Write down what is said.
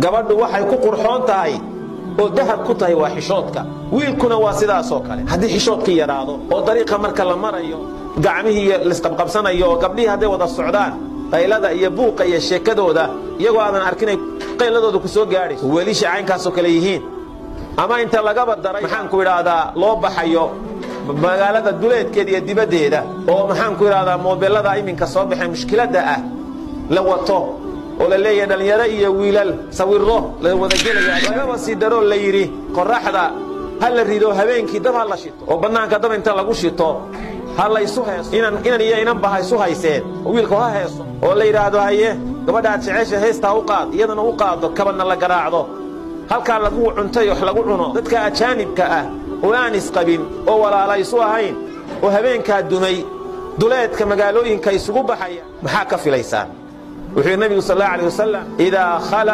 gabadhu waxay ku qurxoon tahay oo dahab ku tahay waa xishoodka wiilkuna waa sidaasoo kale haddii xishoodkii yadhaado oo dariiqa marka la marayo gacmihii laisqabqabsanayo oo gabdhihii hadday wada socdaan qaylada iyo buuqa iyo sheekadooda iyagoo aadan arkinay qayladooda ku soo gaadhayso weelisha caynkaasoo kale yihiin ama inta lagaba daray maxaanku idhaahdaa loo baxayo magaalada duleedkeeda iyo dibaddeeda oo maxaanku idhahdaa moobelada iminka soo baxee mushkiladda ah la wato oo la leeyahay dhallinyaro iyo wiilal sawiro la wadagelaya lagaba sii daroo la yidhi qorraxda ha la rido habeenkii dab ha la shito oo bannaanka dab inta lagu shito ha laysu heeso inan inan iyo inanba ha isu hayseen oo wiilku ha heeso oo la yidhaahdo haye gabadhaad jecesha heestaa u qaad iyadana u qaado kabadna la garaacdo halkaa lagu cuntay wax lagu cuno dadka ajaanibka ah oo aan isqabin oo walaala isu ahayn oo habeenkaa dumay duleedka magaalooyinka isugu baxaya maxaa ka filaysaan wuxuu nebigu sal alla alay wasalam idaa